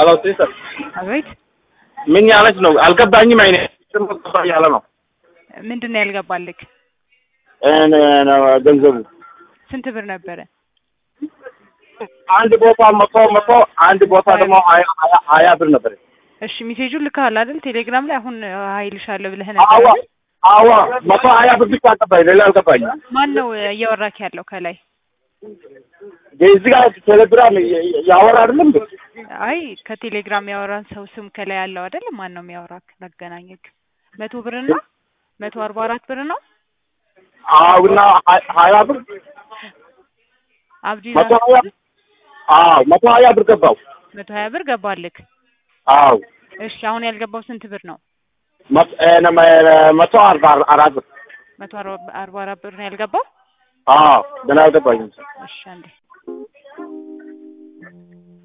ሄሎ ሲስተር አቤት ምን ያለች ነው? አልገባኝም። አይኔ ገባ ያለ ነው ምንድን ነው ያልገባልክ? እኔ ነው ገንዘቡ ስንት ብር ነበረ? አንድ ቦታ መቶ መቶ አንድ ቦታ ደግሞ ሀያ ሀያ- ሀያ ብር ነበር። እሺ ሜሴጁን ልከሃል አይደል? ቴሌግራም ላይ አሁን ሀይልሻለሁ ብለህ አዋ ነበር። አይደል? አዋ መቶ ሀያ ብር ብቻ አልገባኝ፣ ሌላ አልገባኝም። ማን ነው እያወራክ ያለው ከላይ? እዚህ ጋር ቴሌግራም ያ- ያወራ አይደለም እንዴ? አይ ከቴሌግራም ያወራን ሰው ስም ከላይ ያለው አይደል? ማን ነው የሚያወራክ? ላገናኘክ መቶ ብርና መቶ አርባ አራት ብር ነው አውና ሀ- ሀያ ብር አብዲ መቶ ሀያ አዎ መቶ ሀያ ብር ገባው። መቶ ሀያ ብር ገባልክ። አዎ እሺ አሁን ያልገባው ስንት ብር ነው? መቶ- እ፣ ነመ- መቶ አርባ አራት ብር መቶ አርባ አርባ አራት ብር ነው ያልገባው። አዎ ገና አልገባኝም። እሺ አንዴ